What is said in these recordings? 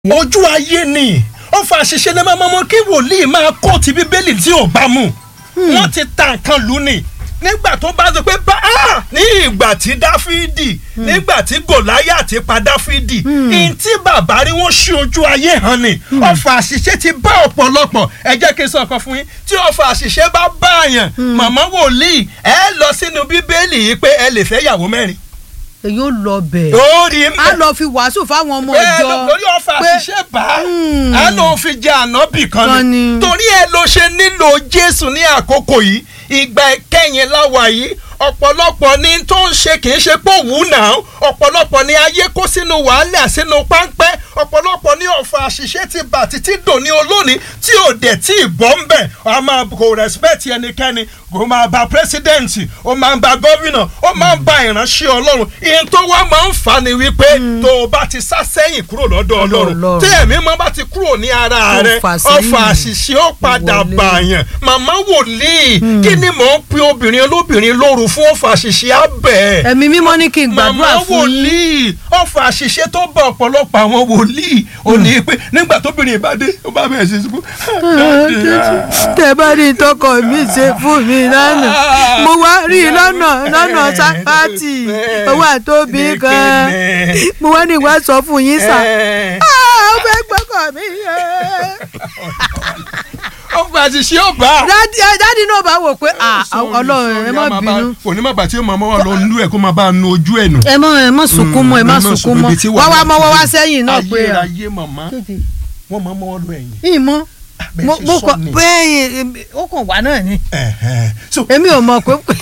ojú ayé ni ó fa àṣìṣe ní mọ́mọ́ kí wòlíì máa kó ti bíbélì tí ò bá mu wọ́n ti ta nǹkan lù ní nígbà tó bá sọ pé bá a ní ìgbà tí dáfídì nígbà tí gòláyàtì pa dáfídì ní tí bàbá rí wọ́n ṣí ojú ayé hàn ni ọ̀fà àṣìṣe ti bá ọ̀pọ̀lọpọ̀ ẹ jẹ́ kí n sọ ọ̀kan fún yín tí ọ̀fà àṣìṣe bá bá àyàn màmá wòlíì ẹ lọ sínú bíbélì yìí pé ẹ lè fẹ́ yàwó mẹ́rin èyí ò lọ bẹ̀. ó rí mẹ́ a lọ fi wàásù fáwọn ọmọ bẹ́ẹ̀ ìjọ ló lórí ọ̀fà àṣìṣe bá a ló fi jẹ ànábì kan Kan ni ni. torí ẹ ló ṣe nílò jésù ní àkókò yìí ìgbà ìkẹyìn láwa yìí ọ̀pọ̀lọpọ̀ ni tó ń ṣe kì í ṣe pé òwú náà ọ̀pọ̀lọpọ̀ ni ayé kó sínú wàhálà sínú páńpẹ́ ọ̀pọ̀lọpọ̀ ni ọ̀fà àṣìṣe ti bà títí dòní olónìí tí ò dẹ̀ tí ì bọ́ ń bẹ̀ a máa kò respect ẹnikẹ́ni kò máa ba president ó máa ń ba gómìnà ó máa ń ba ìránṣẹ́ ọlọ́run ìyẹn tó wá máa ń fà ní wípé tó o bá ti sá sẹ́yìn kúrò lọ́dọ̀ ọlọ́run Ọlọ́run. tí ẹ̀mí mọ́ bá ti kúrò ní ara Tó rẹ fà sẹ́yìn. ọ̀fà àṣìṣe ó padà Wọlé. bàyàn màmá wòlíì kí ni mò ń pe obìnrin olóbìnrin lóru fún ọ̀fà àṣìṣe abẹ́ ẹ̀mí mímọ́ ní kí n màmá gbàdúrà fún yín. wòlíì ọ̀fà àṣìṣe tó bá ọ̀pọ̀lọpọ̀ àwọn wòlíì ò ní pé nígbà tóbìnrin ìbádé ó bá bẹ̀rẹ̀ sí sùkú. tẹ bá rí tọkọ mi ṣe fún mi lánàá mo wá rí i lọ́nà lọ́nà sápátì owó àtóbi kan mo wá ní ìwà sọ fún yín sà Ah, ó fẹ́ gbọ́kọ̀ mi ọ̀fà àṣìṣe ó bá. dádì ẹ, dádì náà bá wò pé ah, ọlọ́run ẹ má bínú kò ní má bàtí ó máa mọ́ lọ nú ẹ̀ kó máa bá a nu ojú ẹ̀ nù. ẹ mọ ẹ mọ sunkún mọ́ ẹ má sunkún mọ́ wá wá mọ́wọ́ wá sẹ́yìn náà pé ah, ayérayé màmá wọ́n máa mọ́wọ́ lọ ẹ̀yìn. ìmọ̀ bẹ́ẹ̀ mo ṣe mo sọ kọ ni. bẹ́ẹ̀ ó kàn wá náà ni Ẹ̀hẹ́n. so èmi ò mọ̀ pé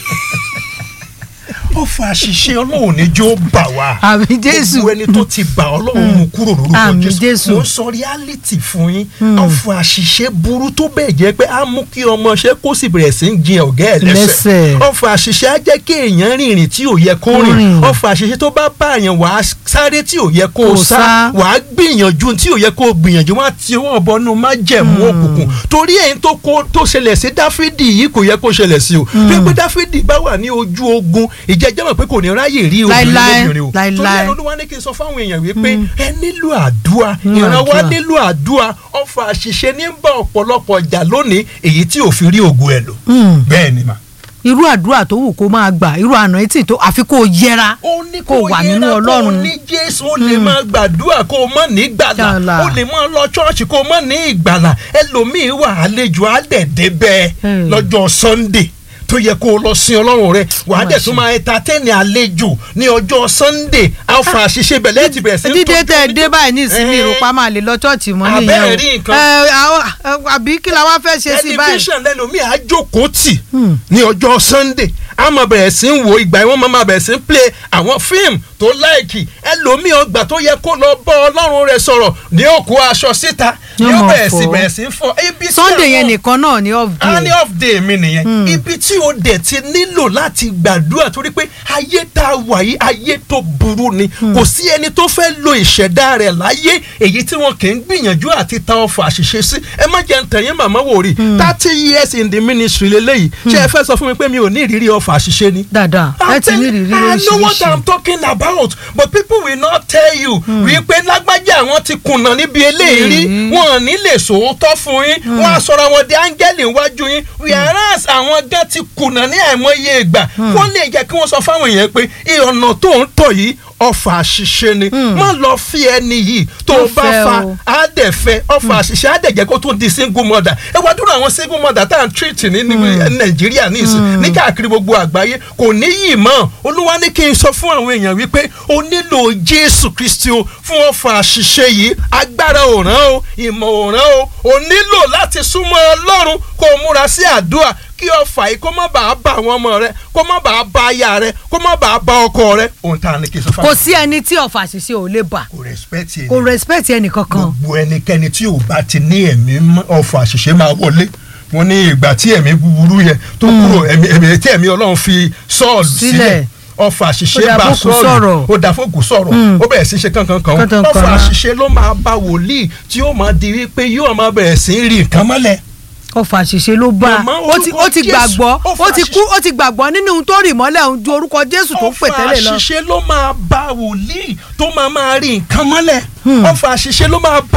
ó fa àṣìṣe ọlọ́run ní jó bà wá. àmì jésù gbogbo ẹni tó ti bà ọlọ́run mú kúrò lórúkọ Àmín Jésù. mo ń sọ reality fún yín ọ̀fọ̀ àṣìṣe burú tó bẹ́ẹ̀ jẹ́ pé á mú kí ọmọọṣẹ́ kó sì bẹ̀rẹ̀ sí ń jin ọ̀gá ẹ̀ lẹ́sẹ̀ Lẹ́sẹ̀. ọ̀fọ̀ àṣìṣe á jẹ́ kí èèyàn rìnrìn tí ò yẹ kó rìn rìn. ọ̀fọ̀ àṣìṣe tó bá bá àyàn wàá sáré tí ò yẹ kó o Kó sá sá. wàá gbìyànjú tí ò yẹ kó o gbìyànjú wá ti owó ọ̀bọnú má jẹ̀mú òkùnkùn torí èyí tó kó tó ṣẹlẹ̀ sí dáfídì yìí kò yẹ kó ṣẹlẹ̀ sí o bí pé dáfídì bá wà ní ojú ogun ìjẹ́jẹ́ mọ̀ pé kò ní ráyè rí obìnrin Láíláí, lóbìnrin o torí láíláí. ẹni olúwa ní kí n sọ fáwọn èèyàn wípé ẹ nílò àdúrà ìrànwọ́ àdúrà. nílò àdúrà ọfà àṣìṣe ní bá ọ̀pọ̀lọpọ̀ jà lónìí èyí tí ò fi rí ògùn ẹ̀ lò bẹ́ẹ̀ ni mà. irú àdúrà tó wù kó máa gbà irú àná etí tó àfi kó o yẹra ó ní kó o wà nínú yẹra, kó o ọlọ́run ní jésù ó lè máa gbàdúrà kó o mọ̀ ní ìgbàlà Gbàlà. ó lè máa lọ ṣọ́ọ̀ṣì kó o mọ̀ ní ìgbàlà ẹlòmíín wà àlejò àdẹ̀dẹ̀ bẹ́ẹ̀ Hmm. lọ́jọ́ sunday tó yẹ kó o lọ sin ọlọ́run rẹ wàá dẹ̀ ṣe. tún máa entertain àlejò ní ọjọ́ sunday alfa àṣìṣe bẹ̀lẹ́ ti bẹ̀rẹ̀ sí dídé tọ́jú tẹ ẹ dé báyìí ní ìsinmi Eh. ìrùpá máa lè lọ ṣọ́ọ̀ṣì mọ́ Abẹ́ẹ̀ nìyẹn rí o nǹkan. Ẹ, àwọn- ẹ, àbí kí la wá fẹ́ ṣe sí báyìí. tẹlifíṣàn lẹ́lòmíì á jókòó tì ní ọjọ́ sunday a máa bẹ̀rẹ̀ sí ń wo ìgbà yẹn wọ́n máa bẹ̀rẹ̀ sí ń play àwọn fíìmù tó láìkì ẹlòmíì ọgbà tó yẹ kó lọ bọ́ ọlọ́run rẹ̀ sọ̀rọ̀ ní ó kó aṣọ síta ní Yóò ó máa bẹ̀rẹ̀ sí fọ̀. bẹ̀rẹ̀ sí ń fọ ibi tí sunday yẹn àwọn- nìkan náà ni off a ní day off day mi nìyẹn ibi tí o dẹ̀ ti nílò láti gbàdúrà torí pé ayé tá a wà yìí ayé tó burú ni kò sí ẹni tó fẹ́ lo ìṣẹ̀dá rẹ̀ láyé èyí tí wọn kì í gbìyànjú àti ta ọfà àṣìṣe sí ẹ má jẹ́ ntẹ̀yìn màmá wò rí thirty years in the ministry lélẹ́yìí ṣé ẹ fẹ́ sọ fún mi pé mi ò ní ìrírí ọfà àṣìṣe ni. dáadáa ẹ ti ní ìrírí I know what oríṣiríṣi I'm talking about but people will not tell you wípé lágbájá àwọn ti kùnà níbi eléyìí wọn ò ní lè sòótọ́ fún yín wọn á sọ̀rọ̀ àwọn di áńgẹ́lì níwájú yín whereas àwọn gan ti kùnà ní àìmọye ìgbà wọ́n lè jẹ́ kí wọ́n sọ fáwọn èèyàn pé ìrọ̀nà tó ń tọ̀ yìí ọfà àṣìṣe ni má lọ fi ẹni yìí tó o Má bá fẹ́ fa o. á dẹ̀ fẹ́ ọfà àṣìṣe á dẹ̀ jẹ́ kó tún di single mother ẹ wá dúró àwọn single mother tá à ń treat ní ní nàìjíríà ní ìsìn ní káàkiri gbogbo àgbáyé kò ní yìí mọ́ olúwa ní kí n sọ fún àwọn èèyàn wípé o nílò jésù kristi o fún ọfà àṣìṣe yìí agbára ò rán o ìmọ̀ ò rán o o nílò láti súnmọ́ ọlọ́run kó o múra sí àdúrà kí ọfà yìí kó má bàa bá àwọn ọmọ rẹ kó má bàa bá aya rẹ kó má bàa bá ọkọ rẹ ohun tá a ní kí n sọ fún kò àwọn sí ẹni tí ọ̀fà àṣìṣe ò lè bà kò respect yẹn kò respect ẹnì kankan gbogbo ẹnikẹ́ni tí ò bá ti ní ẹ̀mí mọ́- ọ̀fọ̀ àṣìṣe máa wọlé wọn ní ìgbà tí ẹ̀mí búburú yẹn tó kúrò ẹ̀mí ẹ̀mí tí ẹ̀mí ọlọ́run fi sọ́ọ̀lù sílẹ̀ Sílẹ̀. ọ̀fọ̀ àṣìṣe Ó dà bá fókù sọ́ọ̀lù sọ̀rọ̀. ó dà fókù sọ̀rọ̀ ó bẹ̀rẹ̀ sí ṣe kankan kan Kankan kan. ọ̀fọ̀ àṣìṣe ló máa bá wòlíì tí ó máa di wípé yóò máa bẹ̀rẹ̀ sí rí nǹkan mọ́lẹ̀ ọ̀fà àṣìṣe ló bá Màmá, ó ti ó ti orúkọ gbàgbọ́ Jésù, ó ti ọ̀fà kú ó ti gbàgbọ́ nínú ohun tó rì mọ́lẹ̀ ohun ju orúkọ jésù tó ń pè tẹ́lẹ̀ lọ. ọ̀fọ̀ àṣìṣe ló máa bá wòlíì tó máa máa rí nǹkan mọ́lẹ̀ ọ̀fọ̀ àṣìṣe ló máa bá